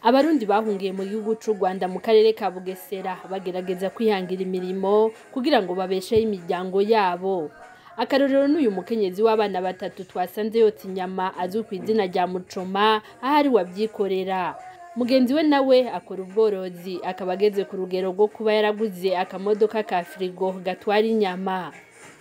abarundi bahungiye mu gihugu c'u rwanda mu karere ka bugesera bagerageza kwihangira imirimo kugira ngo babesheho imiryango yabo akarorero n'uyu mukenyezi w'abana batatu twasanze yotsa inyama azwi ku izina rya mucoma aho ari wabyikorera mugenzi we nawe akora ubworozi akaba ageze ku rugero rwo kuba yaraguze akamodoka ka firigo gatwara inyama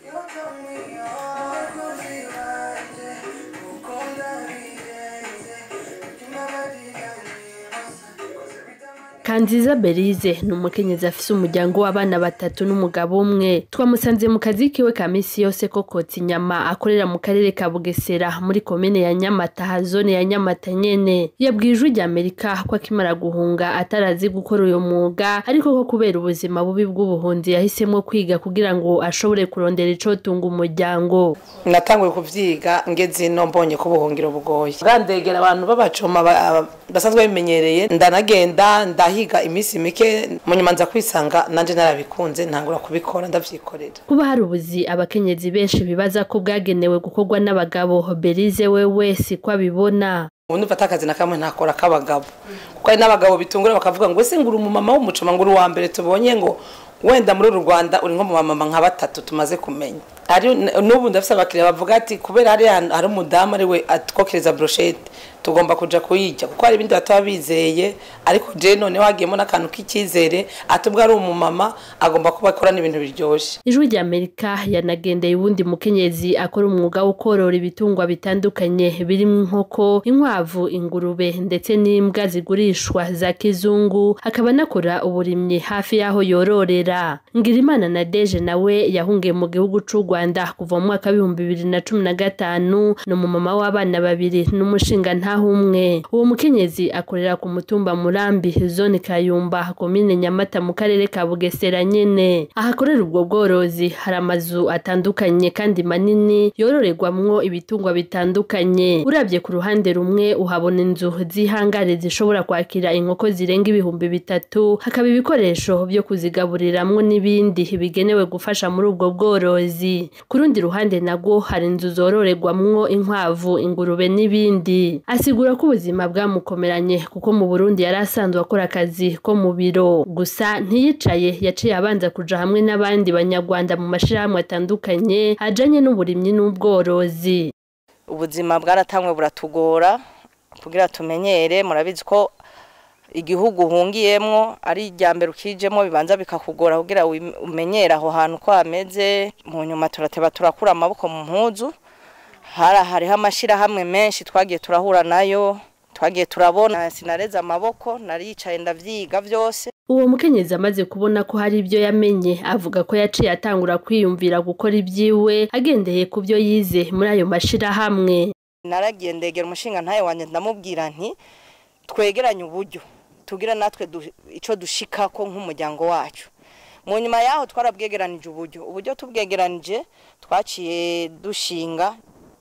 Kanziza Berize ni umukenyezi afise umuryango w'abana batatu n'umugabo umwe twamusanze mu kazi kiwe ka misi yose ko kotsa inyama akorera mu karere ka Bugesera muri komine ya Nyamata zone ya Nyamata nyene yabwiye ijwi rya Amerika ko akimara guhunga atarazi gukora uyo mwuga ariko ko kubera ubuzima bubi bw'ubuhunzi yahisemwo kwiga kugira ngo ashobore kurondera icotunga umuryango natanguye kuvyiga ngeze ino mbonye ko ubuhungiro bugoye bwandegera abantu b'abacoma ba- basanzwe babimenyereye ndanagenda ndahiga iminsi mike mu nyuma nza kwisanga nanje narabikunze ntangura kubikora ndavyikorera kuba hari ubuzi abakenyezi benshi bibaza ko bwagenewe gukorwa n'abagabo Berize wewe siko abibona ubu ndumva atakazi na kamwe ntakora k'abagabo kuko hari n'abagabo bitungura bakavuga ngo ese nguri umumama w'umucoma ngo uri uwa mbere tubonye ngo wenda muri uru rwanda uri nko mu bamama nka batatu tumaze kumenya hari n'ubu ndafise abakiriya bavuga ati kubera hari ahantu hari umudamu ari we atwokereza broshete tugomba kuja kuyirya kuko hari ibindi bataba bizeye ariko je noneho hagiyemo n'akantu k'icyizere ati ubwo ari umumama agomba kuba akora n'ibintu biryoshe ijwi rya Amerika yanagendeye uwundi mukenyezi akora umwuga wo korora ibitungwa bitandukanye birimo inkoko inkwavu ingurube ndetse n'imbwa zigurishwa za kizungu akaba anakora uburimyi hafi y'aho yororera Ngirimana na Deje nawe yahungiye mu gihugu c'u Rwanda kuva mu mwaka w'ibihumbi bibiri na cumi na gatanu ni umumama w'abana babiri n'umushinga ntaho umwe uwo mukenyezi akorera ku mutumba Murambi zone Kayumba komine Nyamata mu karere ka Bugesera nyene ahakorera ubwo bworozi hari amazu atandukanye kandi manini yororerwamwo ibitungwa bitandukanye urabye ku ruhande rumwe uhabona inzu z'ihangare zishobora kwakira inkoko zirenga ibihumbi bitatu hakaba ibikoresho byo kuzigaburiramwo n'ibindi bigenewe gufasha muri ubwo bworozi ku rundi ruhande nagwo hari inzu zororerwamwo inkwavu ingurube n'ibindi asigura ko ubuzima bwamukomeranye kuko mu Burundi yari asanzwe akora akazi ko mu biro gusa ntiyicaye yaciye abanza kuja hamwe n'abandi banyarwanda mu mashirahamwe atandukanye ajanye n'uburimyi n'ubworozi ubuzima bwaratangwe buratugora kugira tumenyere murabizi ko igihugu uhungiyemwo ari irya mbere ukijemo bibanza bikakugora kugira wim- umenyere aho hantu ko hameze mu nyuma turateba turakura amaboko mu mpuzu hari hariho amashirahamwe menshi twagiye turahura nayo twagiye turabona sinareze amaboko nariyicaye ndavyiga vyose uwo mukenyezi amaze kubona ko hari ibyo yamenye avuga ko yaciye atangura kwiyumvira gukora ibyiwe agendeye ku byo yize muri ayo mashirahamwe naragiye ndegera umushinga ntayo wanjye ndamubwira nti twegeranye uburyo tugira natwe du- ico dushikako nk'umuryango wacu mu nyuma yaho twarabwegeranije uburyo uburyo tubwegeranije twaciye dushinga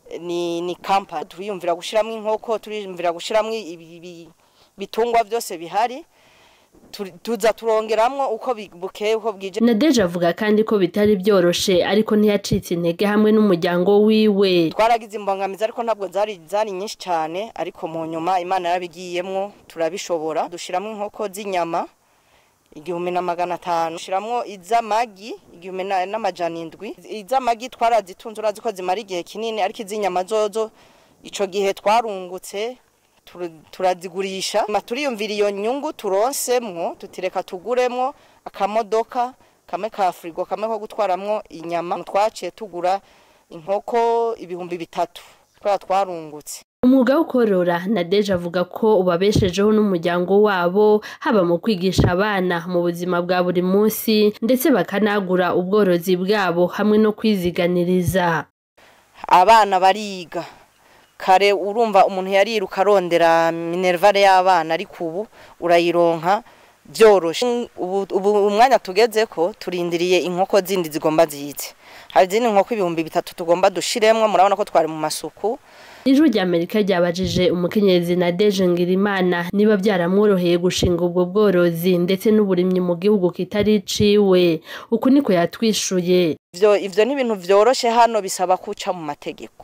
ni ni kampani turiyumvira gushiramwo inkoko turiyumvira gushiramwo ibi- ibi- ibitungwa byose bihari turi- tuza turongeramwo uko bi- bukeye uko bwije nadeje avuga kandi ko bitari byoroshe ariko ntiyacitse intege hamwe n'umuryango wiwe twaragize imbogamizi ariko ntabwo zari zari nyinshi cyane ariko mu nyuma imana yarabigiyemwo turabishobora dushiramo inkoko z'inyama igihumbi na magana atanu dushiramo iz'amagi igihumbi na- n'amajana indwi iz'amagi twarazitunze urazi ko zimara igihe kinini ariko iz'inyama zozo ico gihe twarungutse tur- turazigurisha Ma turiyumvira iyo nyungu turonsemwo tutireka tuguremwo akamodoka kamwe ka firigo kamwe ko gutwaramwo inyama twaciye tugura inkoko ibihumbi bitatu twaba twarungutse umwuga wo korora nadeje avuga ko ubabeshejeho n'umuryango wabo haba mu kwigisha abana mu buzima bwa buri munsi ndetse bakanagura ubworozi bwabo hamwe no kwiziganiriza abana bariga kare urumva umuntu yariruka arondera minervare y'abana ariko ubu urayironka byoroshe ubu ubu umwanya tugeze ko turindiriye inkoko zindi zigomba zize hari izindi nkoko ibihumbi bitatu tugomba dushiremwo murabona ko twari mu masuku ijwi rya amerika ryabajije umukenyezi nadeje ngirimana niba byaramworoheye gushinga ubwo bworozi ndetse n'uburimyi mu gihugu kitari iciwe uku niko yatwishuye ivyo ivyo ni ibintu vyoroshe hano bisaba kuca mu mategeko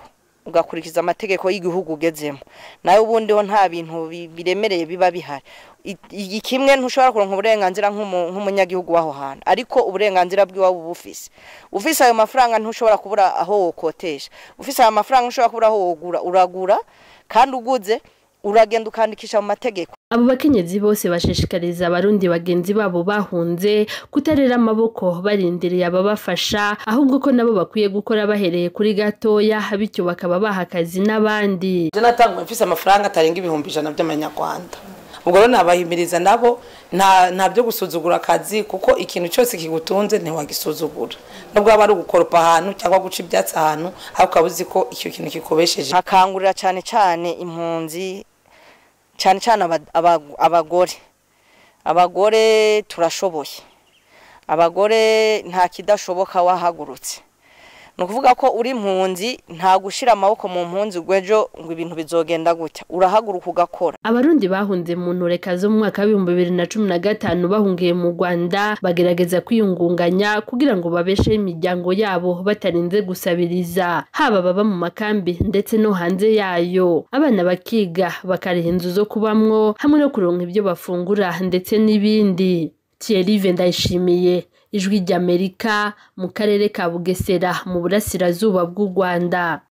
ugakurikiza amategeko y'igihugu ugezemo nawe ubundi ho nta bintu bi- biremereye biba bihari I- iki kimwe ntushobora kuronka uburenganzira nk'umu- nk'umunyagihugu w'aho hantu ariko uburenganzira bw'iwabo uba ufise ufise ayo mafaranga ntushobora kubura aho wokotesha ufise ayo mafaranga ntushobora kubura aho wogura uragura kandi uguze uragenda ukandikisha mu mategeko abo bakenyezi bose bashishikariza abarundi bagenzi babo bahunze kutarera amaboko barindiriye ababafasha ahubwo ko nabo bakwiye gukora bahereye kuri gatoya bityo bakaba baha akazi n'abandi je natanguye mfise amafaranga atarenga ibihumbi ijana by'amanyarwanda ubwo rero nabahimiriza nabo nta nta byo gusuzugura akazi kuko ikintu cyose kigutunze ntiwagisuzugura nubwo waba ari ugukoropa ahantu cyangwa guca ibyatsi ahantu ariko ukaba uzi ko icyo kintu kikubesheje nkakangurira cyane cyane impunzi cyane cyane aba- aba- abagore abagore turashoboye abagore nta kidashoboka wahagurutse ni ukuvuga ko uri impunzi nta gushyira amaboko mu mpunzi ngo ejo ngo ibintu bizogenda gutya urahaguruka ugakora abarundi bahunze mu ntureka zo mu mwaka w'ibihumbi bibiri na cumi na gatanu bahungiye mu rwanda bagerageza kwiyungunganya kugira ngo babesheho imiryango yabo batarinze gusabiriza haba baba mu makambi ndetse no hanze yayo abana bakiga bakariha inzu zo kubamwo hamwe no kuronka ibyo bafungura ndetse n'ibindi Thierry Ndayishimiye ijwi ry'Amerika mu karere ka Bugesera mu burasirazuba bw'u Rwanda